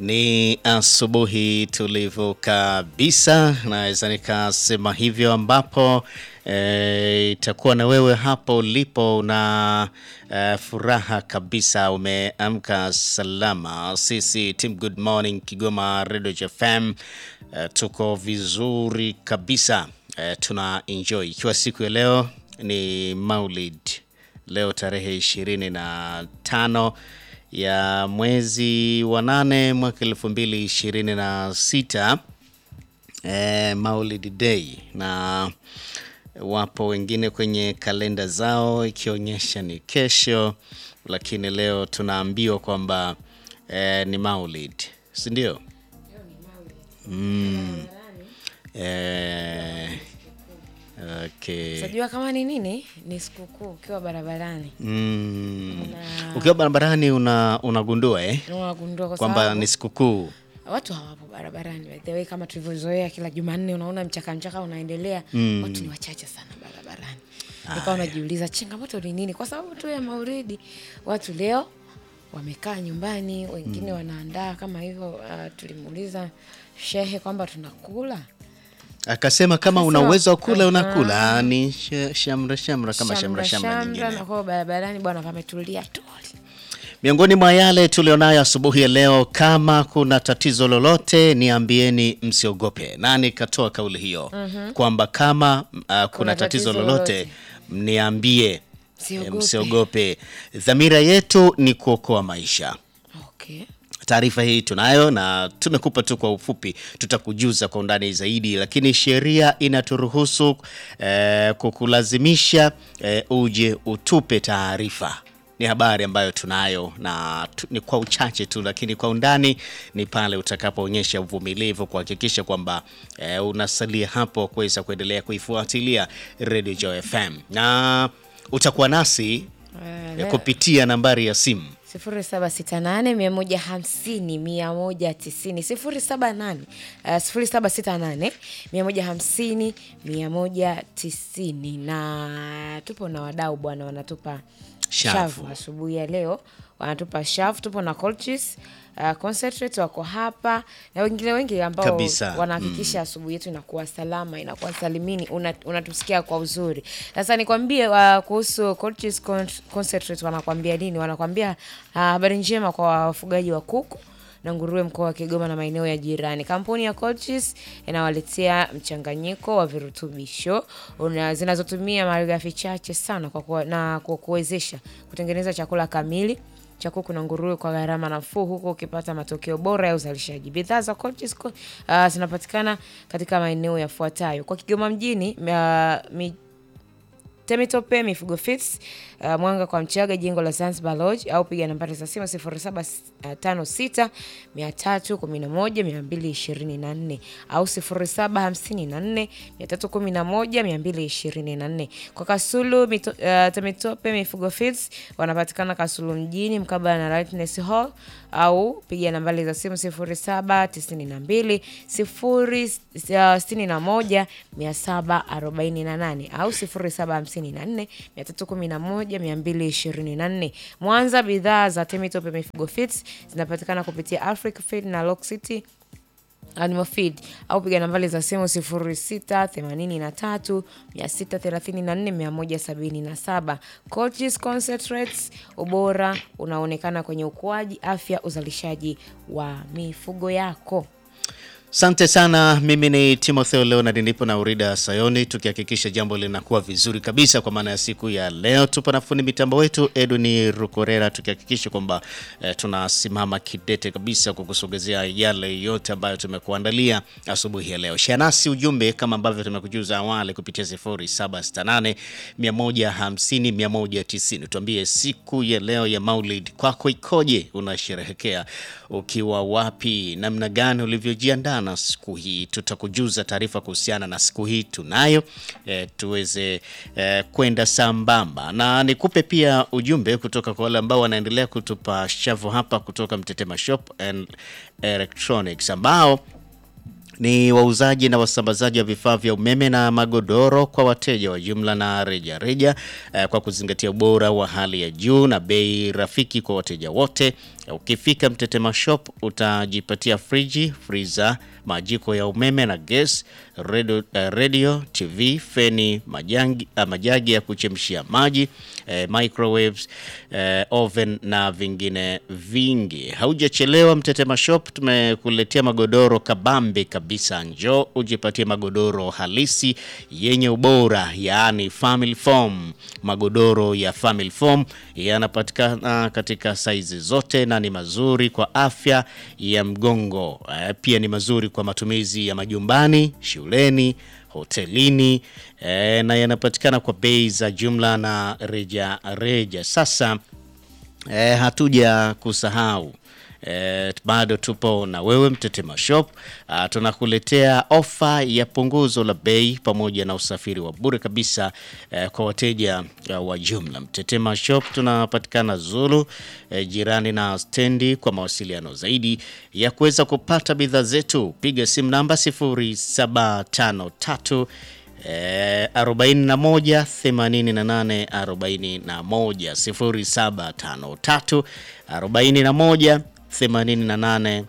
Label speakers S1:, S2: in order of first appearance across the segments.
S1: Ni asubuhi tulivu kabisa, naweza nikasema hivyo, ambapo eh, itakuwa na wewe hapo ulipo na eh, furaha kabisa, umeamka salama. Sisi Team Good Morning Kigoma Radio FM eh, tuko vizuri kabisa eh, tuna enjoy ikiwa siku ya leo ni Maulid, leo tarehe ishirini na tano ya mwezi wa nane mwaka elfu mbili ishirini na sita eh, Maulid Day, na wapo wengine kwenye kalenda zao ikionyesha ni kesho, lakini leo tunaambiwa kwamba eh, ni Maulid, si ndio? Mm. Eh, okay.
S2: Unajua kama ni nini? Ni sikukuu ukiwa barabarani.
S1: Mm.
S2: Una-
S1: Ukiwa barabarani una, unagundua eh?
S2: Unagundua kwa
S1: kwamba
S2: sababu
S1: ni sikukuu
S2: watu hawapo barabarani by the way, kama tulivyozoea kila Jumanne unaona mchaka mchaka unaendelea, watu ni wachache sana barabarani. Nikawa unajiuliza changamoto ni nini? Kwa sababu tu ya Maulidi watu leo wamekaa nyumbani, wengine wanaandaa kama hivyo. Uh, tulimuuliza shehe kwamba tunakula
S1: akasema kama una
S2: Akasema,
S1: uwezo wa kula
S2: aha.
S1: unakula, ni sh- shamra shamra kama shamra shamra
S2: na
S1: nyingine.
S2: kwa barabarani bwana pametulia tuli.
S1: Miongoni mwa yale tulionayo asubuhi ya leo, kama kuna tatizo lolote niambieni, msiogope. Nani katoa kauli hiyo kwamba kama uh, kuna, tatizo
S2: tatizo
S1: lolote
S2: lolote.
S1: mniambie,
S2: Msiogope.
S1: eh, msiogope. Dhamira yetu ni kuokoa maisha.
S2: Okay.
S1: Taarifa hii tunayo na tumekupa tu kwa ufupi, tutakujuza kwa undani zaidi, lakini sheria inaturuhusu eh, kukulazimisha eh, uje utupe taarifa. Ni habari ambayo tunayo na tu, ni kwa uchache tu, lakini kwa undani ni pale utakapoonyesha uvumilivu kuhakikisha kwamba eh, unasalia hapo kuweza kuendelea kuifuatilia Radio Joy FM na utakuwa nasi
S2: Eh,
S1: eh, kupitia nambari ya simu
S2: sifuri saba sita nane mia moja hamsini mia moja tisini sifuri saba nane uh, sifuri saba sita nane mia moja hamsini mia moja tisini na tupo na wadau bwana wanatupa
S1: Shavu.
S2: shavu asubuhi ya leo wanatupa shavu tupo na Colchis uh, concentrate wako hapa na wengine wengi ambao
S1: Kabisa.
S2: wanahakikisha asubuhi yetu inakuwa salama inakuwa salimini una- unatusikia kwa uzuri sasa nikwambie uh, kuhusu Colchis Con- concentrate wanakwambia nini wanakwambia uh, habari njema kwa wafugaji wa kuku na nguruwe mkoa wa Kigoma na maeneo ya jirani. Kampuni ya Colchis inawaletea mchanganyiko wa virutubisho una- zinazotumia malighafi chache sana kwa kuwa, na kwa kuwezesha kutengeneza chakula kamili cha kuku na nguruwe kwa gharama nafuu huku ukipata matokeo bora ya uzalishaji. Bidhaa za Colchis co- uh, zinapatikana katika maeneo yafuatayo: kwa Kigoma mjini uh, mi, Temitope Mifugo Fits, uh, Mwanga kwa Mchaga, jengo la Zanzibar Lodge, au piga nambari za simu 0756 311 224 au 0754 311 224. Kwa Kasulu mito, uh, Temitope Mifugo Fits wanapatikana Kasulu mjini mkabala na Lightness Hall au piga nambari za simu 0792 061 748 au 0754 311 224. Mwanza, bidhaa za Temitope Mifugo Fits zinapatikana kupitia Africa Feed na Lock City Animal Feed au piga nambari za simu 06 83 634 177. Colchis Concentrates, ubora unaonekana kwenye ukuaji, afya, uzalishaji wa mifugo yako.
S1: Asante sana. Mimi ni Timotheo Leonard, nipo na Urida Sayoni, tukihakikisha jambo linakuwa vizuri kabisa kwa maana ya siku ya leo. Tupo na fundi mitambo wetu Edwin Rukorera, tukihakikisha kwamba eh, tunasimama kidete kabisa kukusogezea yale yote ambayo tumekuandalia asubuhi ya leo. Share nasi ujumbe kama ambavyo tumekujuza awali kupitia 0768 150 190. Tuambie siku ya leo ya Maulid kwako ikoje? Unasherehekea ukiwa wapi? Namna gani ulivyojiandaa na siku hii? Tutakujuza taarifa kuhusiana na siku hii tunayo, eh, tuweze eh, kwenda sambamba, na nikupe pia ujumbe kutoka kwa wale ambao wanaendelea kutupa shavu hapa kutoka Mtetema Shop and Electronics ambao ni wauzaji na wasambazaji wa vifaa vya umeme na magodoro kwa wateja wa jumla na reja reja, eh, kwa kuzingatia ubora wa hali ya juu na bei rafiki kwa wateja wote. Ukifika Mtetema Shop utajipatia friji, freezer, majiko ya umeme na gas, radio, uh, radio TV, feni, majangi, uh, majagi ya kuchemshia maji, uh, microwaves, uh, oven na vingine vingi. Haujachelewa, Mtetema Shop tumekuletea magodoro kabambe kabisa. Njoo ujipatie magodoro halisi yenye ubora, yaani family foam. Magodoro ya family foam yanapatikana katika saizi zote na ni mazuri kwa afya ya mgongo. Eh, Pia ni mazuri kwa matumizi ya majumbani, shuleni, hotelini eh, na yanapatikana kwa bei za jumla na reja reja. Sasa eh, hatuja kusahau eh, bado tupo na wewe Mtetema Shop. Ah, tunakuletea ofa ya punguzo la bei pamoja na usafiri wa bure kabisa eh, kwa wateja eh, wa jumla. Mtetema Shop tunapatikana Zulu eh, jirani na stendi. Kwa mawasiliano zaidi ya kuweza kupata bidhaa zetu piga simu namba 0753 Eh, 41 88 41 0753 41 88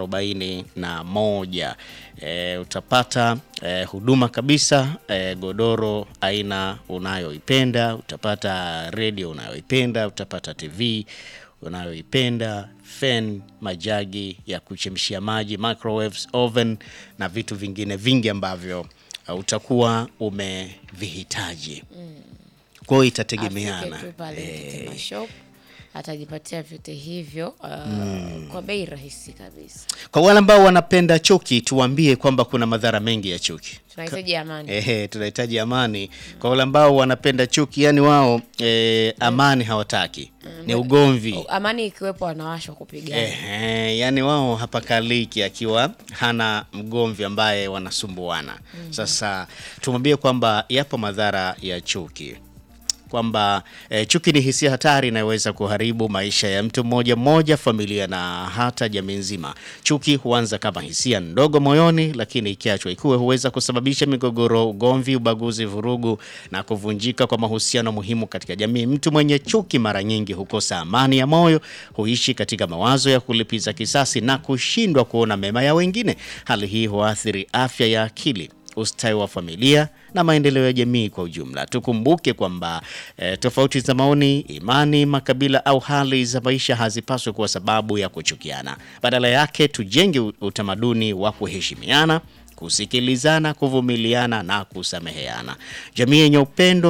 S1: 41. Eh, utapata eh, huduma kabisa eh, godoro aina unayoipenda, utapata redio unayoipenda, utapata TV unayoipenda, fan, majagi ya kuchemshia maji, microwaves, oven na vitu vingine vingi ambavyo uh, utakuwa umevihitaji. Kwa hiyo itategemeana
S2: Afike tu pale Mtetema Shop atajipatia vyote hivyo uh, kwa bei rahisi kabisa.
S1: Kwa wale ambao wanapenda chuki, tuwaambie kwamba kuna madhara mengi ya chuki.
S2: Tunahitaji amani.
S1: Ehe, tunahitaji amani. Kwa wale ambao wanapenda chuki, yani wao eh, amani hawataki, ni ugomvi.
S2: Amani ikiwepo wanawashwa kupigana.
S1: Ehe, yani wao hapakaliki akiwa hana mgomvi ambaye wanasumbuana. Sasa tumwambie kwamba yapo madhara ya chuki kwamba eh, chuki ni hisia hatari inayoweza kuharibu maisha ya mtu mmoja mmoja, familia na hata jamii nzima. Chuki huanza kama hisia ndogo moyoni, lakini ikiachwa ikuwe huweza kusababisha migogoro, ugomvi, ubaguzi, vurugu na kuvunjika kwa mahusiano muhimu katika jamii. Mtu mwenye chuki mara nyingi hukosa amani ya moyo, huishi katika mawazo ya kulipiza kisasi na kushindwa kuona mema ya wengine. Hali hii huathiri afya ya akili ustawi wa familia na maendeleo ya jamii kwa ujumla. Tukumbuke kwamba eh, tofauti za maoni, imani, makabila au hali za maisha hazipaswi kuwa sababu ya kuchukiana. Badala yake, tujenge utamaduni wa kuheshimiana, kusikilizana, kuvumiliana na kusameheana. Jamii yenye upendo